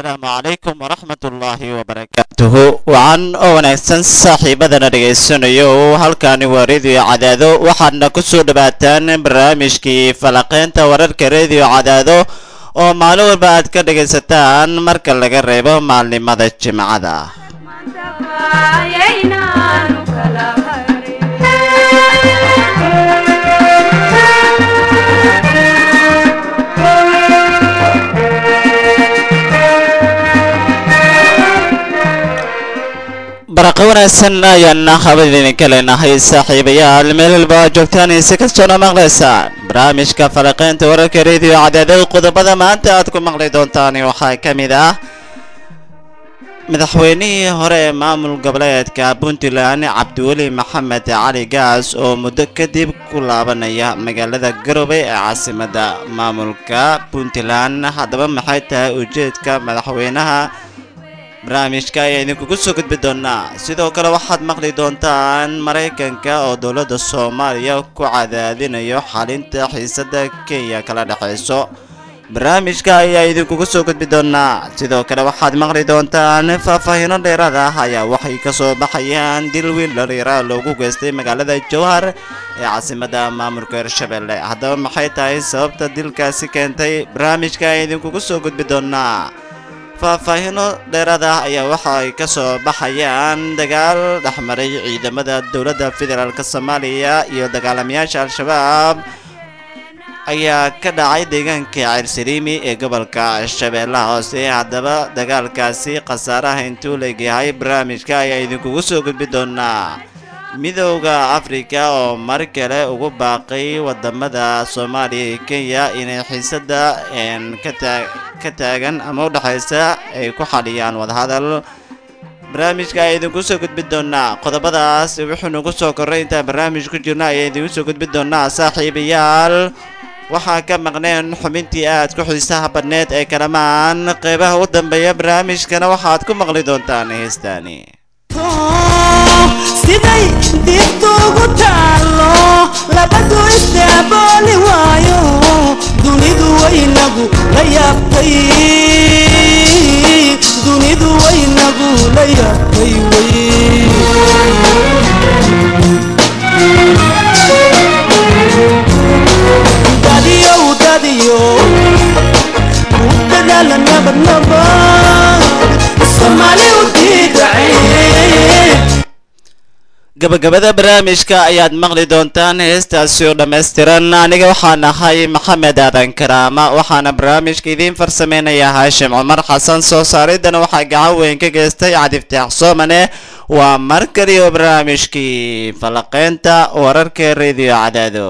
assalaamu calaykum waraxmat ullaahi wabarakaatuhu wacan oo wanaagsan saaxiibadana dhegaysanayo halkaani waa rediyo cadaado waxaadna ku soo dhowaataan barnaamijkii falaqeynta wararka rediyo cadaado oo maalin walba aad ka dhegaysataan marka laga reebo maalnimada jimcada baraqo wanaagsan ayaana habad idinka leenahay saaxiibayaal meel walba aad joogtaan si kastoona maqlaysaan barnaamijka falaqeynta wararka rediyo cadaado qodobada maanta aad ku maqli doontaan waxaa ka mid ah madaxweynihii hore ee maamul goboleedka puntland cabdiweli maxamed cali gaas oo muddo kadib ku laabanaya magaalada garowe ee caasimadda maamulka puntland haddaba maxay tahay ujeedka madaxweynaha barnaamijka ayaa idinkugu soo gudbi doonaa sidoo kale waxaad maqli doontaan maraykanka oo dowladda soomaaliya ku cadaadinayo xalinta xiisadda kenya kala dhexayso barnaamijka ayaa idinkugu soo gudbi doonaa sidoo kale waxaad maqli doontaan faahfaahiino dheeraad ah ayaa waxay ka soo baxayaan dil wiil dhalinyara loogu geystay magaalada jowhar ee caasimadda maamulka hirshabelle haddaba maxay tahay sababta dilkaasi keentay barnaamijka ayaa idinkugu soo gudbi doonaa faahfaahiino dheeraad ah ayaa waxa ay ka soo baxayaan dagaal dhexmaray ciidamada dowladda federaalk soomaaliya iyo dagaalamayaasha al-shabaab ayaa ka dhacay deegaanka ceersaliimi ee gobolka shabeellaha hoose haddaba dagaalkaasi khasaaraha intuu leegyahay barnaamijka ayaa idinkugu soo gudbi doonaa midowda afrika oo mar kale ugu baaqay wadamada soomaaliya iyo kenya inay xiisada ka taagan ama udhexaysa ay ku xaliyaan wadahadal barnaamijka ayaa idinku soo gudbi doonaa qodobadaas wuxuu nagu soo korray intaan barnaamij ku jirno ayaa idinku soo gudbi doonaa saaxiibayaal waxaa ka maqneen xubintii aad ku xiisaha badneed ee kalamaan qeybaha u dambeeya barnaamijkana waxaad ku maqli doontaan heestaani siday dibtuugu taallo labadu isdaabooli waayo dunidu waynagu la yaabtay dunidu waynagu la yaabtay wey dadiyow dadiyo u dadaala nabadnabad soomaali u diidacee gabagabada barnaamijka ayaad maqli doontaan heestaasi oo dhammaystiran aniga waxaan ahay maxamed aadan karaama waxaana barnaamijka idiin farsameynaya haashim cumar xasan soo saaridana waxaa gacan weyn ka geystay cadiftaax soomane waa mar kaliyo barnaamijkii falaqeynta wararka rediyo cadaado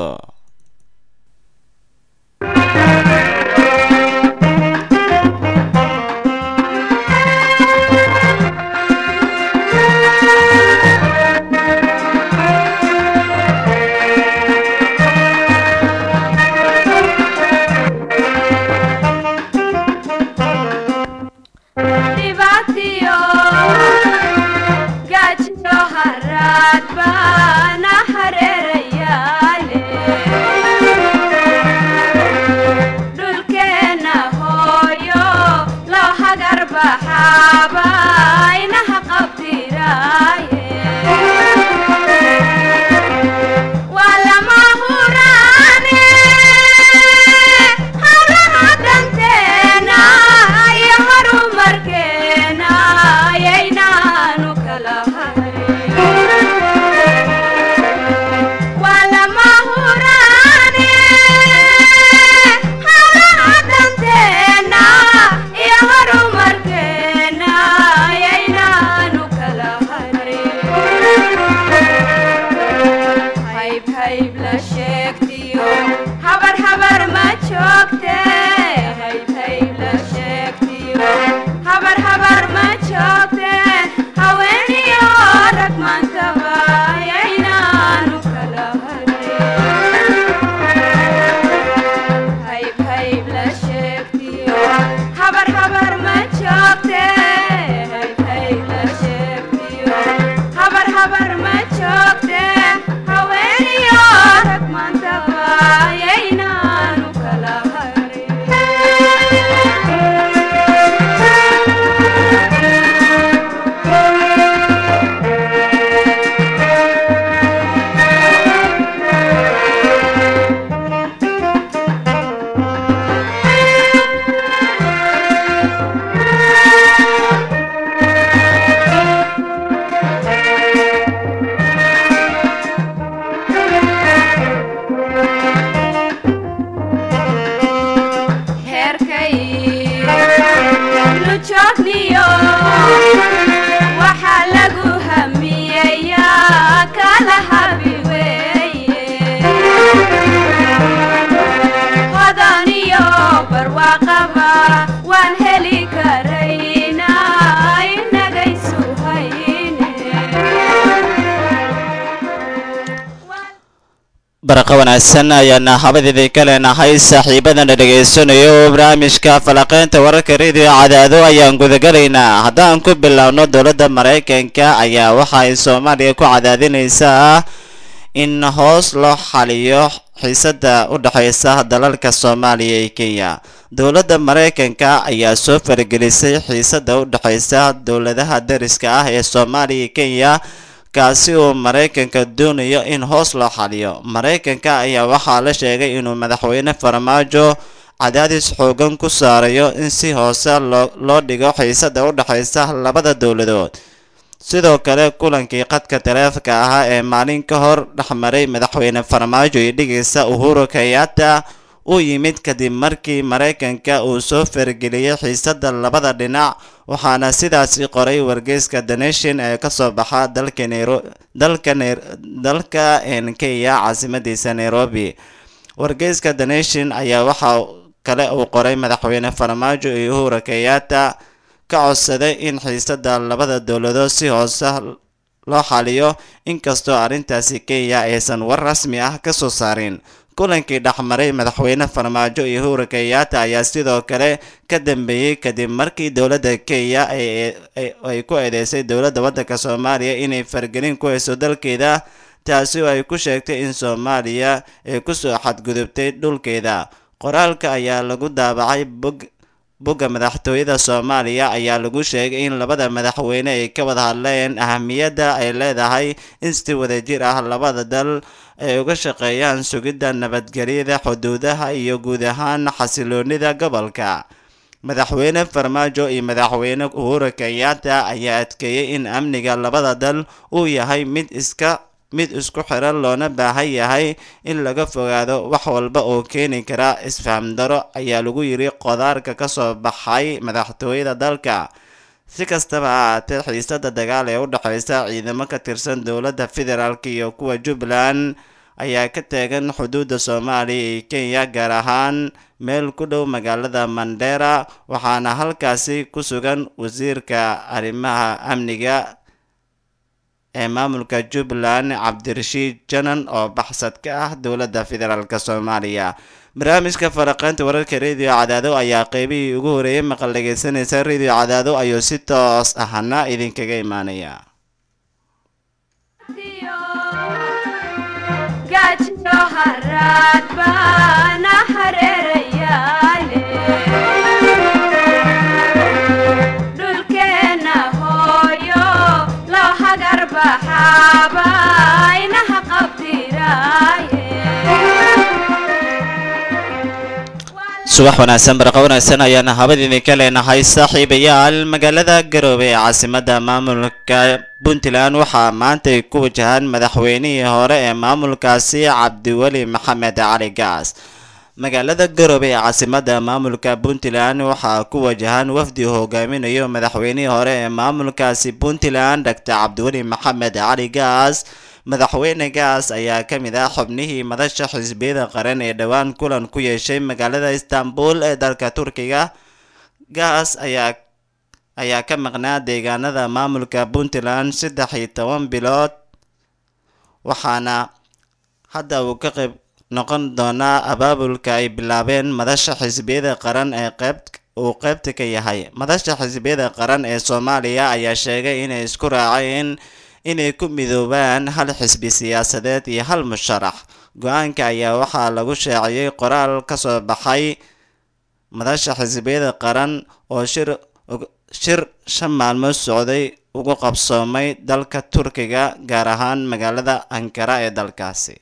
habar habar ma joogte haweeniyo baraqo wanaagsan ayaana habadeedii ka leenahay saaxiibadana dhegaysanayo oo barnaamijka falaqeynta wararka radio cadaado ayaan gudagalaynaa haddaan ku bilowno dowladda maraykanka ayaa waxa ay soomaaliya ku cadaadinaysaa in hoos loo xaliyo xiisada u dhexaysa dalalka soomaaliya iyo kenya dowladda maraykanka ayaa soo faragelisay xiisada u dhexaysa dowladaha dariska ah ee soomaaliya iyo kenya kaasi uu maraykanka doonayo in hoos loo xaliyo maraykanka ayaa waxaa la sheegay inuu madaxweyne farmaajo cadaadis xoogan ku saarayo in si hoose loo dhigo xiisada u dhexaysa labada dowladood sidoo kale kulankii qadka taleefanka ahaa ee maalin ka hor dhexmaray madaxweyne farmaajo iyo dhigaysa uhuru kenyatta u yimid kadib markii maraykanka uu soo farageliyey xiisada labada dhinac waxaana sidaasi qoray wargeyska the nation ee kasoo baxa dalka dalka kenya caasimadiisa nairobi wargeyska the nation ayaa waxa kale uu qoray madaxweyne farmaajo iyo uhuru kenyatta ka codsaday in xiisada labada dowladood si hoose loo xaliyo inkastoo arrintaasi kenya aysan war rasmi ah kasoo saarin kulankii dhexmaray madaxweyne farmaajo iyo uhuru kenyatta ayaa sidoo kale ka dambeeyey kadib markii dowladda kenya ay ku eedeysay dowladda waddanka soomaaliya inay fargelin ku hayso dalkeeda taasi oo ay ku sheegtay in soomaaliya ay kusoo xadgudubtay dhulkeeda qoraalka ayaa lagu daabacay bog bogga madaxtooyada soomaaliya ayaa lagu sheegay in labada madaxweyne ay ka wada hadleen ahamiyadda ay leedahay in si wadajir ah labada dal ay uga shaqeeyaan sugidda nabadgelyada xuduudaha iyo guud ahaan xasiloonida gobolka madaxweyne farmaajo iyo madaxweyne uhuru kenyatta ayaa adkeeyey in amniga labada dal uu yahay mid iska mid isku xiran loona baahan yahay in laga fogaado wax walba oo keeni kara isfaham daro ayaa lagu yiri qodaarka kasoo baxay madaxtooyada dalka si kastaba ha ahaatee xiisada dagaal ee u dhexeysa ciidamo ka tirsan dowladda federaalk iyo kuwa jubbaland ayaa ka taagan xuduudda soomaaliya iyo kenya gaar ahaan meel ku dhow magaalada mandera waxaana halkaasi ku sugan wasiirka arrimaha amniga ee maamulka jubbaland cabdirashiid janan oo baxsad ka ah dowladda federaalk soomaaliya barnaamijka faraqeynta wararka radio cadaado ayaa qeybihii ugu horeeyay maqal dhegeysanaysa radio cadaado ayuu si toos ahna idinkaga imaanaya subax wanaagsan barqa wanaagsan ayaana habad idinka leenahay saaxiibayaal magaalada garoobe ee caasimada maamulka puntland waxaa maanta ay ku wajahaan madaxweynihii hore ee maamulkaasi cabdiweli maxamed cali gaas magaalada garoobe ee caasimada maamulka puntland waxaa ku wajahan wafdi hogaaminayo madaxweynihii hore ee maamulkaasi puntland doctor cabdiweli maxamed cali gaas madaxweyne gaas ayaa ka mid ah xubnihii madasha xisbiyada qaran ee dhowaan kulan ku yeeshay magaalada istanbul ee dalka turkiga gaas ayaa ayaa ka maqnaa deegaanada maamulka puntland saddex iyo toban bilood waxaana hadda uu ka qayb noqon doonaa abaabulka ay bilaabeen madasha xisbiyada qaran ee qeyb uu qeybta ka yahay madasha xisbiyada qaran ee soomaaliya ayaa sheegay inay isku raaceen inay ku midoobaan hal xisbi siyaasadeed iyo hal musharax go-aanka ayaa waxaa lagu shaaciyey qoraal ka soo baxay madasha xisbiyada qaran oo shir shir shan maalmood socday ugu qabsoomay dalka turkiga gaar ahaan magaalada ankara ee dalkaasi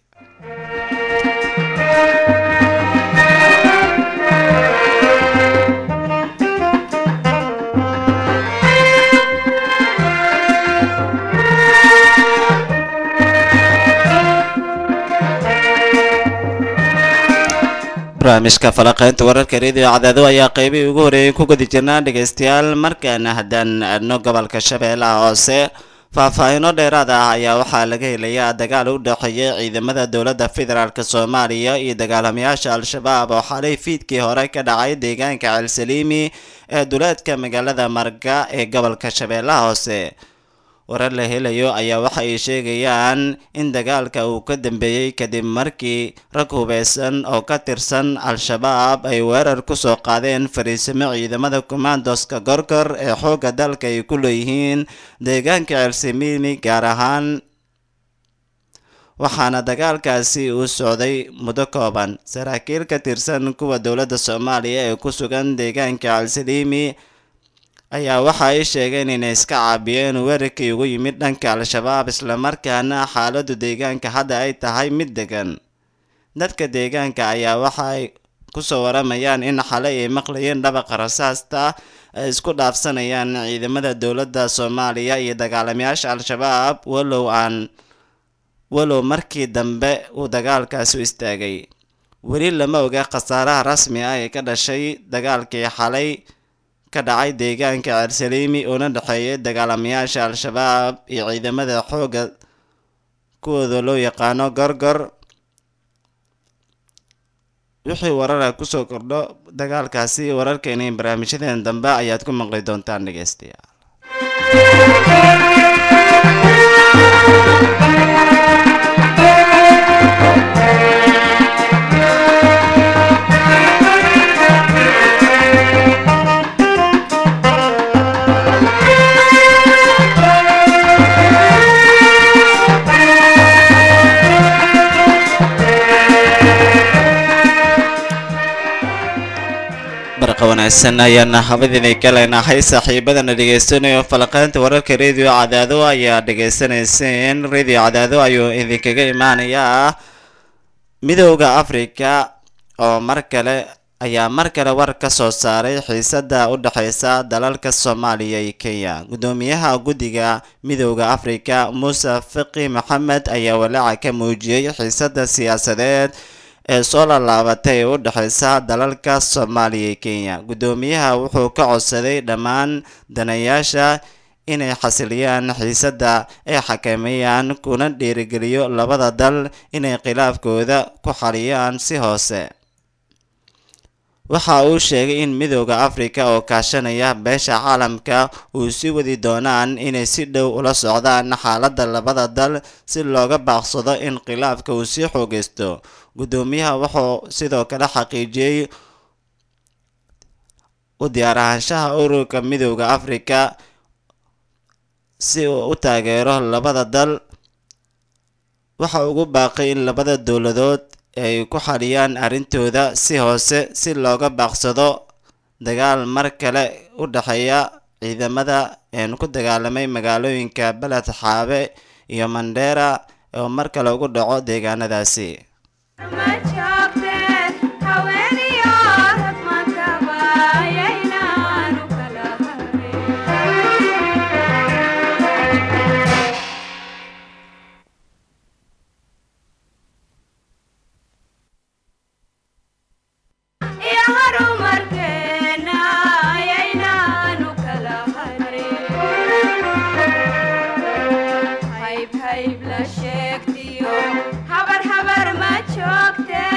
barnaamijka falaqeynta wararka radio cadaado ayaa qeybihii ugu horeeyay ku gudi jirnaa dhegeystayaal markaana haddaan aadno gobolka shabeellaha hoose faahfaahino dheeraad ah ayaa waxaa laga helayaa dagaal u dhexeeyay ciidamada dowladda federaalk soomaaliya iyo dagaalamayaasha al-shabaab oo xalay fiidkii hore ka dhacay deegaanka ceelsaliimi ee duleedka magaalada marga ee gobolka shabeellaha hoose warar la helayo ayaa waxa ay sheegayaan in dagaalka uu ka dambeeyey kadib markii rag hubeysan oo ka tirsan al-shabaab ay weerar ku soo qaadeen fariisimo ciidamada commandoska gorgor ee xoogga dalka ay ku leeyihiin deegaanka ceelsimiini gaar ahaan waxaana dagaalkaasi uu socday muddo kooban saraakiil ka tirsan kuwa dowladda soomaaliya ee ku sugan deegaanka calsaliimi ayaa waxa ay sheegeen inay iska caabiyeen weerarkii ugu yimid dhanka al-shabaab islamarkaana xaaladdu deegaanka hadda ay tahay mid degan dadka deegaanka ayaa waxa ay kusoo waramayaan in xalay ay maqlayeen dhabaqa rasaasta ay isku dhaafsanayaan ciidamada dowladda soomaaliya iyo dagaalamayaasha al-shabaab walow aan walow markii dambe uu dagaalkaasi u istaagay weli lama oga khasaaraha rasmi ah ee ka dhashay dagaalkii xalay ka dhacay deegaanka ceelsaliimi uuna dhexeeyay dagaalamayaasha al-shabaab iyo ciidamada xoogga kuwooda loo yaqaano gorgor wixii warara kusoo kordho dagaalkaasi wararkeena iyo barnaamijyadeen dambe ayaad ku maqli doontaan dhegeystayaal barqa wanaagsan ayaana habadiina ka leenahay saaxiibadana dhegeysanayo falaqaynta wararka radio cadaado ayaa dhegeysanayseen radio cadaado ayuu idinkaga imaanayaa midowda africa oo mar kale ayaa mar kale war ka soo saaray xiisada u dhexeysa dalalka soomaaliya iyo kenya guddoomiyaha guddiga midowda africa muuse fiqi maxamed ayaa walaaca ka muujiyey xiisada siyaasadeed ee soo laalaabatay ee u dhexeysa dalalka soomaaliya iyo kenya guddoomiyaha wuxuu ka codsaday dhammaan danayaasha inay xasiliyaan xiisadda ay xakameeyaan kuna dhiirigeliyo labada dal inay khilaafkooda ku xaliyaan si hoose waxa uu sheegay in midowda africa oo kaashanaya beesha caalamka uu sii wadi doonaan inay si dhow ula socdaan xaaladda labada dal si looga baaqsado in khilaafka uu sii xoogeysto guddoomiyaha wuxuu sidoo kale xaqiijiyey u diyaar ahaanshaha ururka midowda africa si uu u taageero labada dal waxa ugu baaqay in labada dowladood ay ku xaliyaan arrintooda si hoose si looga baaqsado dagaal mar kale u dhexeeya ciidamada een ku dagaalamay magaalooyinka beled xaabe iyo mandheera oo mar kale ugu dhaco deegaanadaasi habar habar ma joogte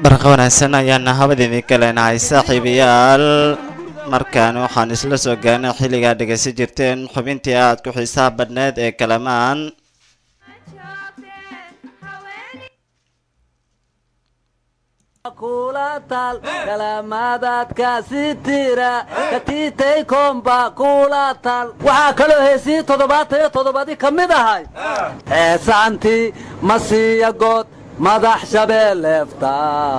barqa wanaagsan ayaana habadidii ka leenahay saaxiibayaal markaan waxaan isla soo gaarnay xilligaa dhegaysan jirteen xubintii aad ku xiisaha badneed ee kalamaan kula taal kalaamaadaadkaasi tira katiitay koomba kula taal waxaa kaloo heesii toddobaatan iyo toddobadi ka mid ahay heesaantii masiya good madax shabeelleefta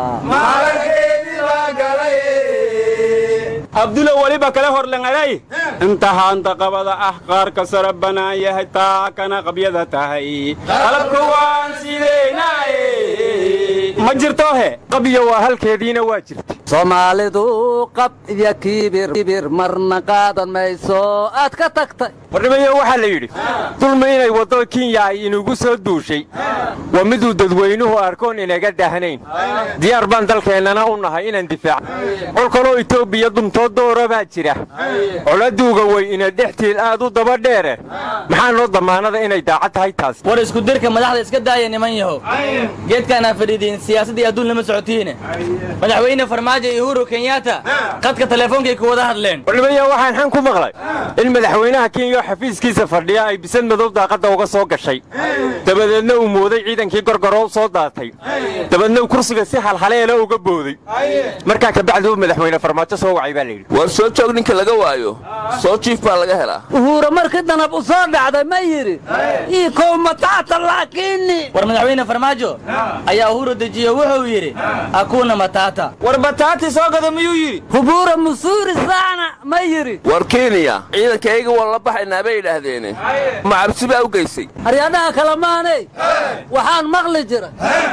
abdulo weliba kale horlangaday inta haanta qabada ah qaarka sara bannaan yahay taa kana qabyada tahay qalabka waan sideynaaye ma jirtohe qabyo waa halkeediina waa jirta soomaalidu qab iyo kibir kibir marna qaadan mayso aad ka tagtay wardhimayo waxaa la yidhi dulmi inay waddo kenya ay inugu soo duushay waa miduu dadweynuhu arkoon inaga dahnayn diyaar baan dalkeennana u nahay inaan difaac col kaloo itoobiya dumtoo doora baa jira coladuuga way ina dhextiil aad u daba dheere maxaa noo damaanada inay daacad tahay taas war isku dirka madaxda iska daaya niman yahow geedkaanaa fadhiidiin siyaasaddii adduun lama socotiine madaxweyne farmaajo iyo uhuru kenyatta qadka teleefoonkay ku wada hadleen wardhimayo waxaan xan ku maqlay in madaxweynaha kenya oo xafiiskiisa fadhiya ay bisad madow daaqadda uga soo gashay dabadeedna uu mooday ciidankii gorgoroo soo daatay dabeedna uu kursiga si halhaleela uga booday markaa kabacdi uu madaxweyne farmaajo soo wacay baa layidhi war soo joog ninka laga waayo soo jiif baa laga helaa uhuura markii danab u soo dhacday ma yidhi ii kow mataata laakiini war madaxweyne farmaajo ayaa uhuru dejiyo wuxuu yidhi akuuna matata war bataati soo gada miyuu yidhi hubuura musuuri saana ma yidhi war kenya ciidankayga waan la baxaynaa bay yidhaahdeene ma cabsi baa u geysay haryadhaha kale maanay waxaan maqli jira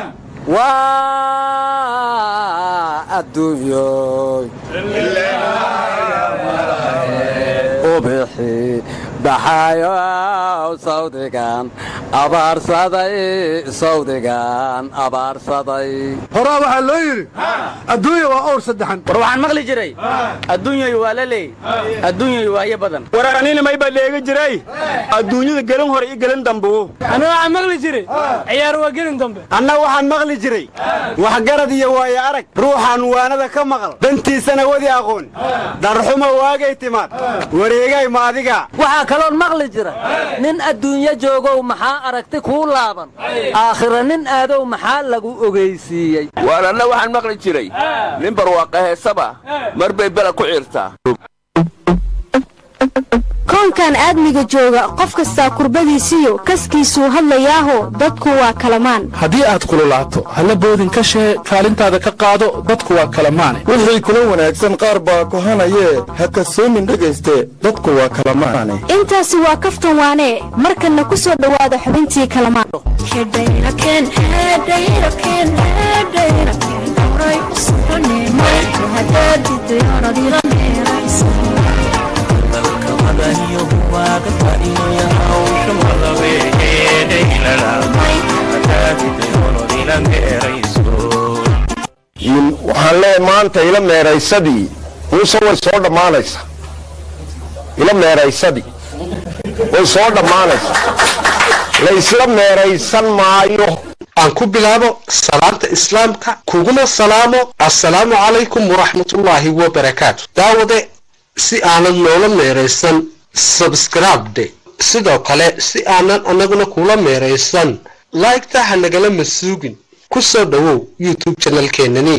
waa adduunyoy ubixi baxayow sawdigan abaarsaday sawdigan abaarsaday horaa waxaa loo yidhi adduunya waa owr saddexan war waxaan maqli jiray adduunyoy waa la leey adduunyoy waayo badan war anina may baa dheega jiray adduunyada gelin hore iyo gelin dambuu ana waxaan maqli jiray ciyaar waa gelin dambe anna waxaan maqli jiray waxgarad iyo waayo arag ruuxaan waanada ka maqal dantiisana wadi aqoon darxuma waagay timaad wareegay ma adiga waxaa kaloon maqli jira nin adduunyo joogow maxaa aragti kuu laaban aakhira nin aadow maxaa lagu ogeysiiyey waar anna waxaan maqli jiray nin barwaaqa heesaba mar bay bela ku ciirtaa koonkan aadmiga jooga qof kastaa kurbadiisiyo kaskiisuu hadlayaaho dadku waa kalamaan haddii aad kululaato halla boodin ka shee kaalintaada ka qaado dadku waa kalamaane wixii kula wanaagsan qaar baa kohanayee ha kasoomin dhegayste dadku waa kalamaane intaasi waa kaftan waanee markanna ku soo dhowaada xubintii kalamaan waxaan leeyahay maanta ila meeraysadii muuse way soo dhammaanaysa ila meeraysadii way soo dhammaanaysa laysla meeraysan maayo aan ku bilaabo salaanta islaamka kuguna salaamo assalaamu calaykum waraxmatullaahi wabarakaatu daawade si aanad noola meeraysan sabskribde sidoo kale si aanan annaguna kula meeraysan laygta ha nagala masuugin ku soo dhowow youtube janalkeenani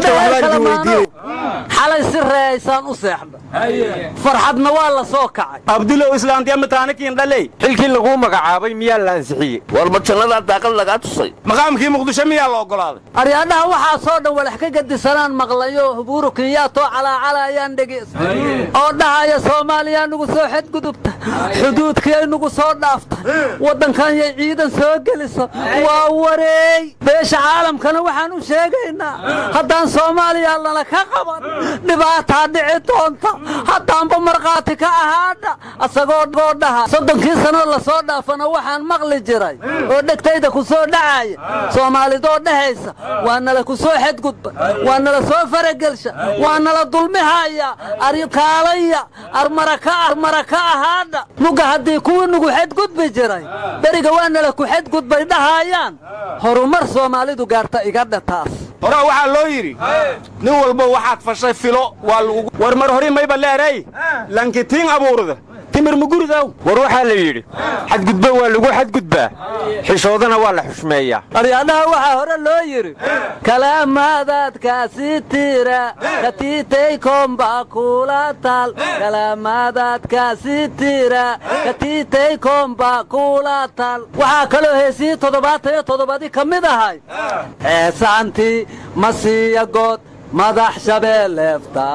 xalay si reeyaysaan u seexda farxadna waa la soo kacay abdulow islaantiya mataanikiin dhaley xilkii laguu magacaabay miyaa la ansixiyey war ma jannadaa daaqad lagaa tusay maqaamkii muqdisho miyaa la oggolaaday aryaadhaha waxaa soo dhan walax ka gedisanaan maqlayo hubuuru kenyaatoo calaacalayaan dhegeysa oo dhahaya soomaaliyaa nugu soo xadgudubta xuduudkiyay nugu soo dhaafta waddankan yay ciidan soo gelisa waa wareey beesha caalamkana waxaan u sheegaynaa haddaan soomaaliya lana ka qaban dhibaataa dhici doonta haddaanba markhaati ka ahaadha asagoo goo dhaha soddonkii sanoo lasoo dhaafana waxaan maqli jiray oo dhegtayda ku soo dhacaya soomaalidoo dhahaysa waa nala ku soo xadgudba waa nala soo faragelsha waa nala dulmihaya arkaalaya armaraka armaraka ahaadha nuga haddii kuwii nugu xadgudbi jiray beriga waa nala ku xadgudbay dhahayaan horumar soomaalidu gaarta iga dhataas horaa waxaa loo yidhi nin walba waxaad fashay filo waa lagu war mar hori mayba leeray lankitiin abuurda timir muguridaw war waxaa la yidhi xadgudbo waa lagu xadgudbaa xishoodana waa la xushmeeyaa aryaadhaha waxaa hore loo yidhi kalaamaadaadkaasi tira katiitay komba kula taal kalaamaadaadkaasi tira katiitay komba kula taal waxaa kaloo heesihii toddobaatan iyo toddobadii ka mid ahay heesaantii masiya good madax shabeelleefta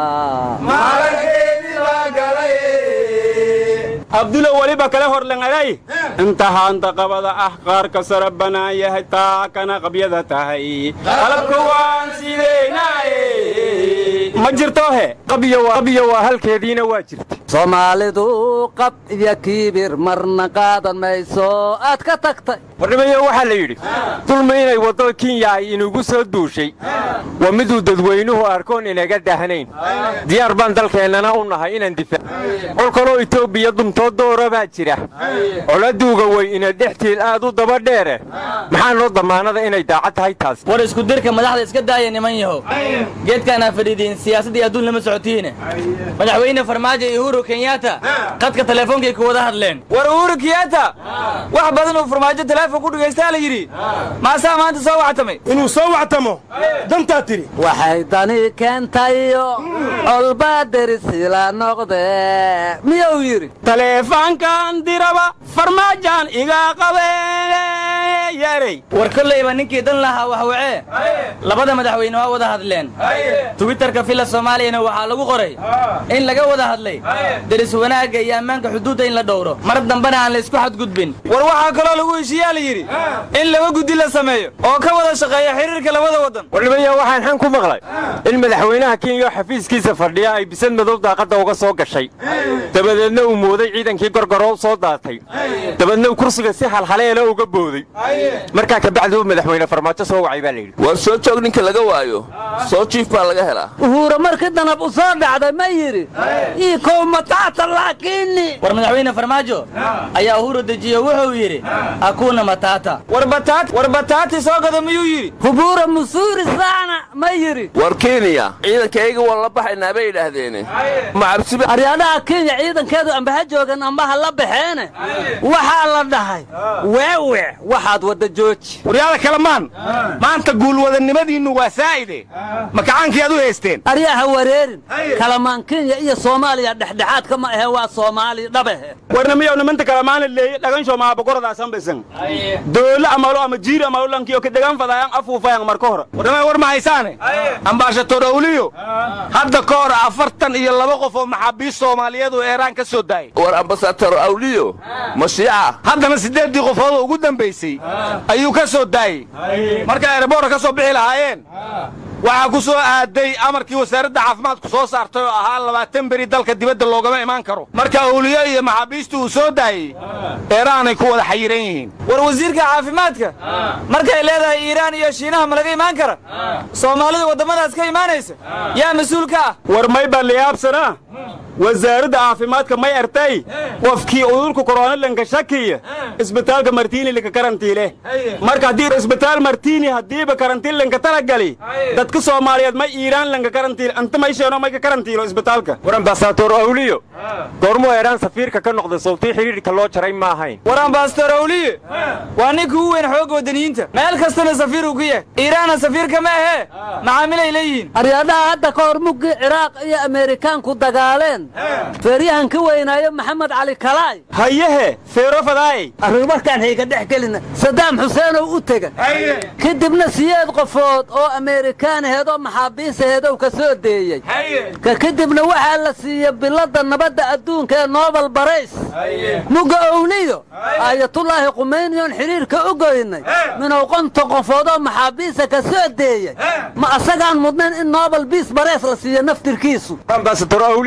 abdulo weliba kale horlangaday inta haanta qabada ah qaarka sara bannaan yahay taa kana qabyada tahay qalabka waan sideynaaye ma jirtohe qabyo waa halkeediina waa jirta soomaalidu qab iyo kiibir marna qaadan mayso aad ka tagtay warnimayo waxaa la yidhi dulmi inay waddada kenya ay inugu soo duushay waa miduu dadweynuhu arkoon inaga dahnayn diyaar baan dalkeennana u nahay inaan difaac col kaloo itoobiya dumtoo doora baa jira coladuuga wey ina dhextiil aad u daba dheere maxaa noo dammaanada inay daacad tahay taas war isku dirka madaxda iska daaya niman yahow geedkaanaa fadhiidiin siyaasaddii adduun lama socotiine madaxweyne farmaajo iyo uhuru kenyatta qadka teleefoonkay ku wada hadleen war uhuru kenyatta wax badan uu farmaajo teleefon ku dhagaystaa la yidhi maasaa maanta soo wactamay inuu soo wactamo dantaa tidhi waxay dani keentayo colbaa derisila noqde miyuu yidhi taleefaankan diraba farmaajaan iga qabeeyarey war kollayba ninkii dan lahaa wax wacee labada madaxweyne waa wada hadleen twitterka fila soomaaliyana waxaa lagu qoray in laga wada hadlay deris wanaagga iyo ammaanka xuduudda in la dhowro mar dambena aan la isku xadgudbin war waxaa kaloo lagu heshiiyaa la yidhi in laba guddi la sameeyo oo ka wada shaqeeya xiriirka labada waddan warnimaya waxaan xan ku maqlay in madaxweynaha kenya oo xafiiskiisa fadhiya ay bisad madow daaqadda uga soo gashay dabadeedna uu mooday ciidankii gorgoroo soo daatay dabeedna uu kursiga si halhaleela uga booday markaa kabacdi uu madaxweyne farmaajo soo wacay baa layidhi war soo joog ninka laga waayo soo jiif baa laga helaa uhuura markii danab u soo dhacday ma yidhi ii kow mataata laakiini war madaxweyne farmaajo ayaa uhuru dejiyo wuxuu yidhi hakuna matata war bataati soo gado miyuu yidhi hubuura musuuri saana ma yidhi war kenya ciidankayga waa la baxaynaa bay yidhaahdeene macabsiba aryaadhaha kenya ciidankeedu amba ha joogan amba ha la baxeene waxaa la dhahay weewe waxaad wadda jooji waryaada kalamaan maanta guulwadannimadiinnu waa saa'ide makacaankii aad u haysteen aryaa ha wareerin kalamaan kenya iyo soomaaliya dhexdhexaadka ma ahe waa soomaaliya dhabahe warnamiyow nimanta kalamaana leeye dhagansho maabagorodaasan bisan doolo amalo ama jiir amalo lankiyo kadegan fadayaan afuufayan marka hore warnamay war ma haysaane ambaashator awliyo hadda ka hor afartan iyo laba qof oo maxaabiist soomaaliyeed oo eeraan ka soo daayay war ambasador awliyo mashiica haddana siddeeddii qofood oo ugu dambaysay ayuu ka soo daayey marka ereborka ka soo bixi lahaayeen waxaa ku soo aaday amarkii wasaaradda caafimaadku soo saartay oo ahaa labaatan beri dalka dibadda loogama imaan karo marka awliyo iyo maxaabiistu uu soo daayey eeraanay ku wada xayiran yihiin war wasiirka caafimaadka markay leedahay iiraan iyo shiinaha ma laga imaan kara soomaalida waddamadaas ka imaanaysa yaa mas-uul ka ah war may baa layaabsana wasaaradda caafimaadka may artay qofkii udurka koronalanka shakiya isbitaalka martiini linka karantiile marka haddii isbitaal martiini haddiiba karantiin linka talagali dadka soomaaliyeed may iiraan lanka karantiil anta may sheeno may ka karantiilo isbitaalka war ambasador awliyo goormuu eeraan safiirka ka noqday sawtii xidhiidhka loo jaray ma ahayn war ambasador awliye waa ninka ugu weyn xoogga waddaniyiinta meel kastana safiir uu ku yahay iiraanna safiirka ma ahee macaamilay leeyihiin aryaadhaha hadda ka hor muggii ciraaq iyo ameerikaanku dagaaleen feeryahan ka weynaayo maxamed cali kalaay hayehe feero fadaayey arrimarkaan hayga dhex gelina sadaam xuseenow u tega kadibna siyeed qofood oo ameerikaan aheed oo maxaabiis aheedow ka soo deeyey ka kadibna waxaa la siiyey biladda nabadda adduunka ee nobel barays mugga owliyo aayatullaahi qumayniyoon xidhiirka u goynay minow qonta qofood oo maxaabiisa ka soo deeyey ma asagaan mudnayn in nobel biis barays la siiyo naftirkiisu ambasador awliya wuu mudan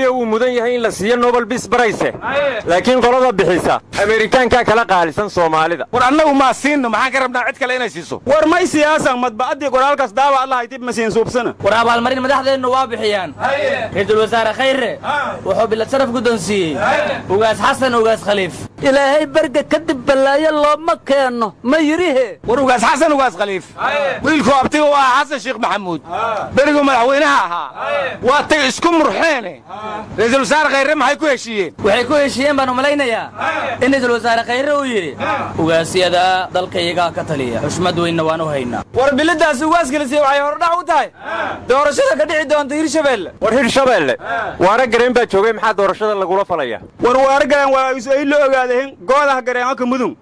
mudan yahay in la siiyo nobel bis barayse laakiin qolada bixisa ameerikaankaa kala qaalisan soomaalida war annagu maa siinno maxaan ka rabnaa cid kale inay siiso war may siyaasan madba'addii qoraalkaas daawa allahay dib ma siin suubsana war abaalmarin madaxdeennu waa bixiyaan ra-iisul wasaare khayre wuxuu bilad sharaf guddoonsiiyey ugaas xasan ugaas khaliif ilaahay berga kadib ballaayo looma keenno ma yidhihe war ugaas xasan ugaas khaliif wiilkuu abtiga u ahaa xasan sheekh maxamuud beriguu madaxweynaha ahaa waa tay isku murxeene ra-iisul wasaare khayre maxay ku heshiiyeen waxay ku heshiiyeen baan u malaynayaa in ra-iisul wasaare khayre uu yidhi ugaasyada dalkayagaa ka taliya xushmad weynna waan u haynaa war biladaasi ugaasgelisiya waxay hordhac u tahay doorashada ka dhici doonta hirshabeelle war hirshabeelle waara gareen baa joogay maxaa doorashada lagula falaya war waara gareen waa ay la ogaadeen goodaha gareenka mudun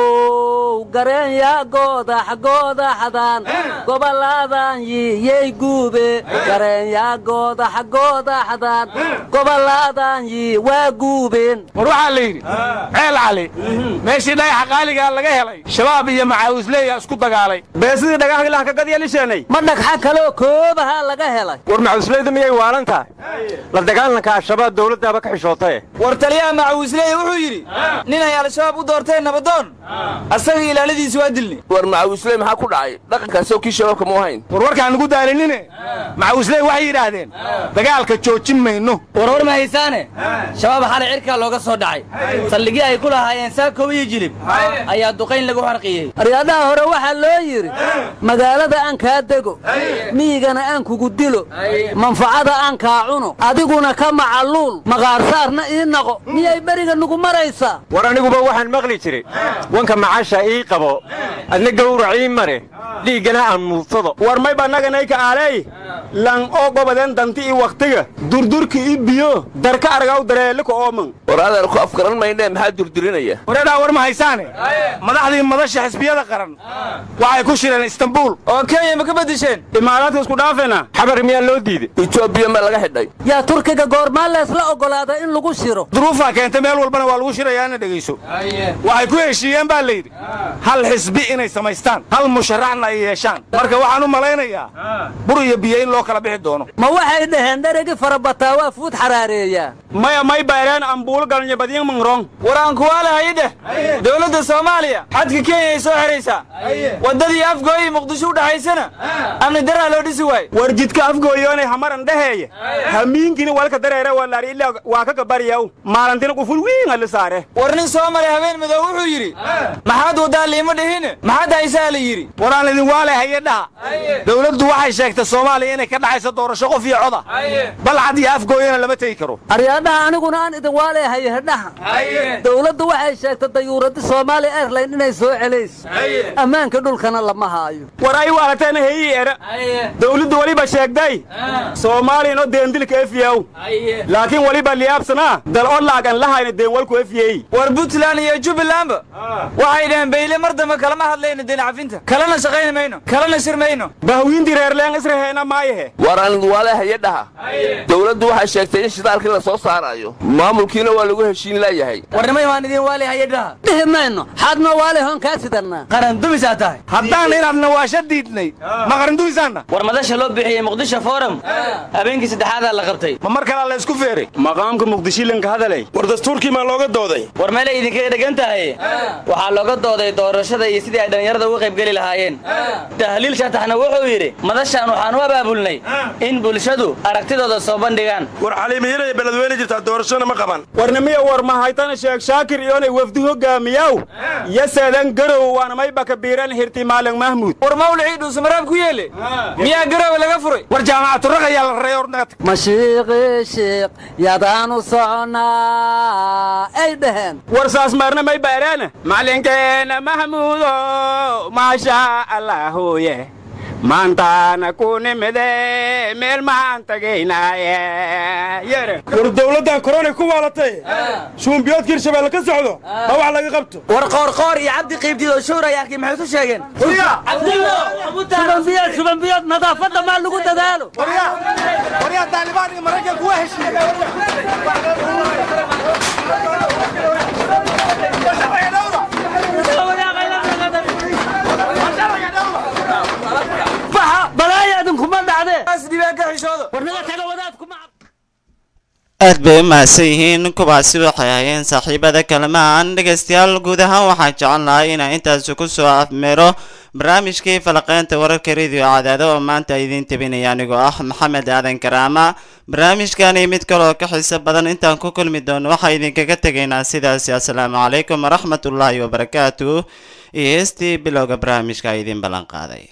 how gareen yaa goodax goodaxdan gobolladan yiyey guube gareen yaa goodax goodaxdan gobolladan yi waa guubeen war waxaa la yidhi ceel cali meeshii dhagaxa qaaligaa laga helay shabaab iyo macaawisleeya isku dagaalay beesidii dhagaxgilah ka gadyalisheennay ma dhagxa kaloo koobaha laga helay war macawisleyda miyay waalan tahay la dagaalanka al-shabaab dowladdaaba ka xishootaye war taliyaha macawisleey wuxuu yidhi nin ay al-shabaab u doorteen nabadoon asaga ilaaladiisi waa dilni war macawisley maxaa ku dhacay dhaqankaasoo kii shabaabka mu ahayn war warkaan nugu daalinine macawisley waxay yidhaahdeen dagaalka joojin mayno warwar ma haysaane shabaab xalay cirkaa looga soo dhacay saldhigii ay ku lahaayeen saakow iyo jilib ayaa duqayn lagu xarqiyey aryadaha hore waxaa loo yidhi magaalada aan kaa dego miyigana aan kugu dilo manfacada aan kaa cuno adiguna ka macaluul maqaarsaarna ii naqo miyay beriga nugu maraysaa war aniguba waxaan maqli jiray wanka macasha ii qabo adna gawrac ii mare dhiiggana aan muudsado war may bannaganayka aaley lan oo gobaden danti i wakhtiga durdurki i biyo darka argaw dareelika ooman war adeer ku afgaran maynee maxaa durdurinaya wareedhaa war ma haysaane madaxdii madasha xisbiyada qaran waxay ku shireen istanbuul oo kenya ma ka beddesheen imaaraadka isku dhaafayna xabar miyaa loo diiday etoobiya ma laga xidhay yaa turkiga goormaa leesla oggolaada in lagu shiro duruufaa keentay meel walbana waa lagu shirayaana dhegayso waxay ku heshiiyeen baa layidhi hal xisbi inay samaystaan hal musharaxna ay yeeshaan marka waxaan u malaynayaa bur iyo biyo in loo kala bixi doono ma waxay dhaheen dheregi farabataa waa fuud xaraareeyaa maya may bayreen ambuul galnya badyin mangrong war aan kuwaalahayi dheh dowladda soomaaliya xadka kenya ay soo xidhaysaa waddadii afgooyi muqdisho u dhaxaysana amni daraa loo dhisi waaye war jidka afgooyoonay hamaran dhaheeye hamiinkini walka dareere walaari ilaa waa ka gabaryaw maalantina quful wiinga la saare war nin soo maray habeen madow wuxuu yidhi maxaad waddaa liima dhihine maxaad haysaa la yidhi waraan idin waale haye dhaha dowladdu waxay sheegtay soomaaliya inay ka dhaxayso doorasho qof iyo coda balcad iyo afgooyana lama tegi karo aryaadhaha aniguna aan idin waaleehay hedhaha dowladdu waxay sheegtay dayuuradda soomaaliya airline inay soo celayso ammaanka dhulkana lama haayo war ay waalatayna heyi era dowladdu weliba sheegday soomaaliyano deendilka efyaw laakiin weliba liyaabsanaa dal oo laagan lahayna deenwalku efyey war puntland iyo jubbalandba waxay dhaheen bayle mar dambe kalama hadlayno deen cafinta kalena shaqayni mayno kalena shir mayno bahwiintii reerleen israheena maayahe war aan idin waale haye dhaha dowladdu waxay sheegtay in shidaalkii la soo saaraayo maamulkiina waa lagu heshiin laayahay warnimay waan idin waali hayadhaha dhihi mayno xaadnoo waale hoon kaa sidanaa qaran dumisaa tahay haddaan inaad nawaasho diidnay ma qaran dumisaanna war madasha loo bixiyey muqdisho forum habeenkii saddexaadaa la qabtay ma mar kalaa la isku feeray maqaamka muqdishilanka hadalay war dastuurkii maa looga dooday war meelay idinkaga dhegan tahay waxaa looga dooday doorashada iyo sidii ay dhallinyarada uga qaybgeli lahaayeen tahliil shataxna wuxuu yidhi madashaan waxaan u abaabulnay in bulshadu aragtidooda soo bandhigaan war caliimiyinay beledweyne jirtaa doorashona ma qaban warnimiya war mahaytana sheekh shaakir iyoonay wafdi hogaamiyaw yaseedan garow waana mayba kabiiran hirti maalin mahmuud war mawlicii dhuusumaraab ku yeele miyaa garowe laga furay war jaamacaturaqa ayaa la raray ornagat mashiiqii shiiq yadaanu soconaa ay dhaheen war saas maarna may baaraana macalinkeena mahmuudo maasha allaahuye maantaana ku nimide meel maan tagaynaaye yere war dowladdan koronay ku waalatay shuumbiyoodka hirshabeelle ka socdo ma wax laga qabto war qoorqoor iyo cabdi qiibdiid oo showray arkay maxay ku sheegeen shubanbiyood shubanbiyood nadaafadda maa lagu dadaalo waryaa taalibaan iyo maraykan kuwa baxa balaaya idinkuma dhacdee dhibaan ka xishoodo warnaga taga wadaadkuma aad bay u mahadsan yihiin kuwaasi waxay hayeen saaxiibada kalamaan dhegaystayaal guud ahaan waxaan jecel lahay inaan intaasi ku soo afmeero barnaamijkii falaqeynta wararka radio cadaado oo maanta idiin tabinaya anigoo ah maxamed aadan karaama barnaamijkani mid kaleoo ka xiiso badan intaan ku kulmi doono waxaa idinkaga tegaynaa sidaasi assalaamu calaykum waraxmatullaahi wabarakaatu iyo heestii bilowga barnaamijka idiin ballan qaaday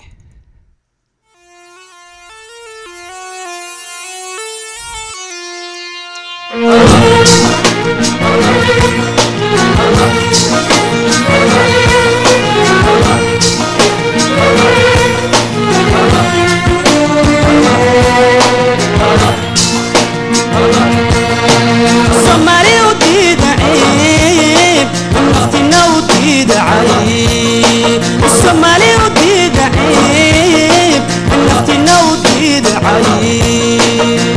Somali u diidacayb naftina u diidacay Somali u diidacayb naftina u diidacay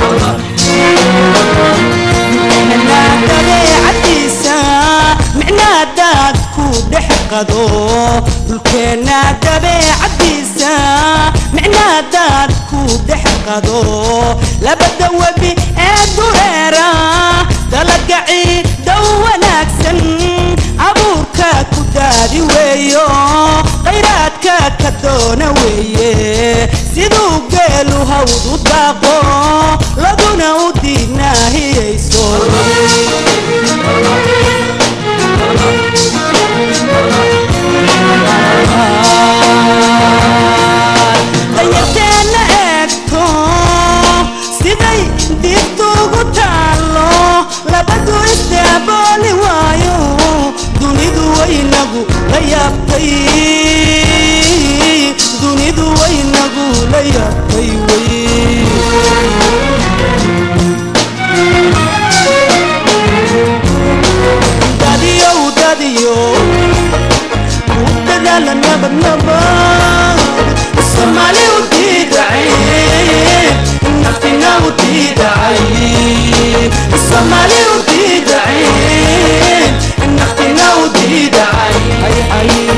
dabeecadiisa micnaa daad ku dhex qado dhulkeenna dabeecadiisa micnaa daad ku dhex qado labada webi ee dureera dalagaci dhow wanaagsan abuurka ku daadi weeyo khayraadka ka doona weeye siduu geelu hawd u daaqo laguna u diignaahiyayso danyarteenna eegto siday dibtugu taallo labadu isdaabooli waayo dunidu waynagu la yaabtay dunidu waynagu la yaabtay wey dadiyow dadiyo u dadaala nabad nabad soomaali u diidacay naftina u diidacay soomaali u diidacay naftina u diidacay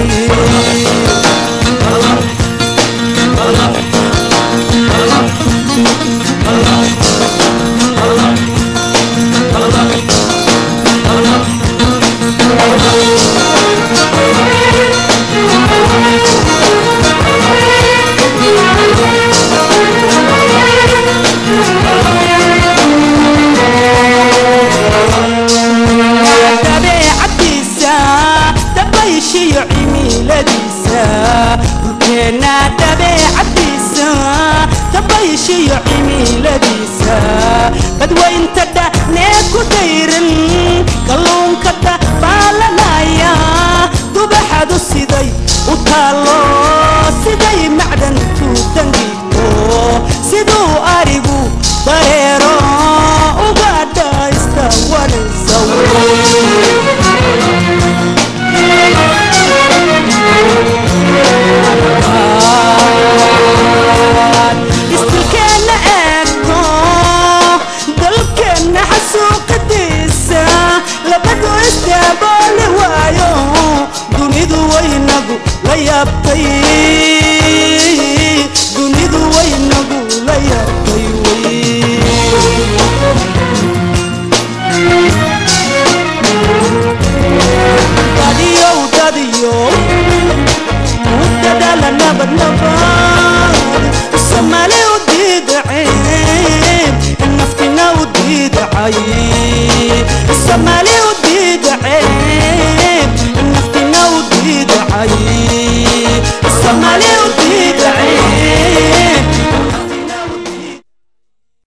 dabeecadiisa dabayshiyo cimiladiisa dhulkeenna dabeecadiisa dabayshiyo cimiladiisa badwaynta dhanee ku dayran kalluunka dabaalanaya dubaxadu siday u taallo siday macdantu dangiigto siduu arigu dareero uga dhaysta wanaysa istilkeenna eegto dalkeenna xasuuqadiisa labadu isdaabooli waayo dunidu waynagu la yaabtay dunidu waynagu la yaabtay dadiyow dadiyow u dadaala nabad nabad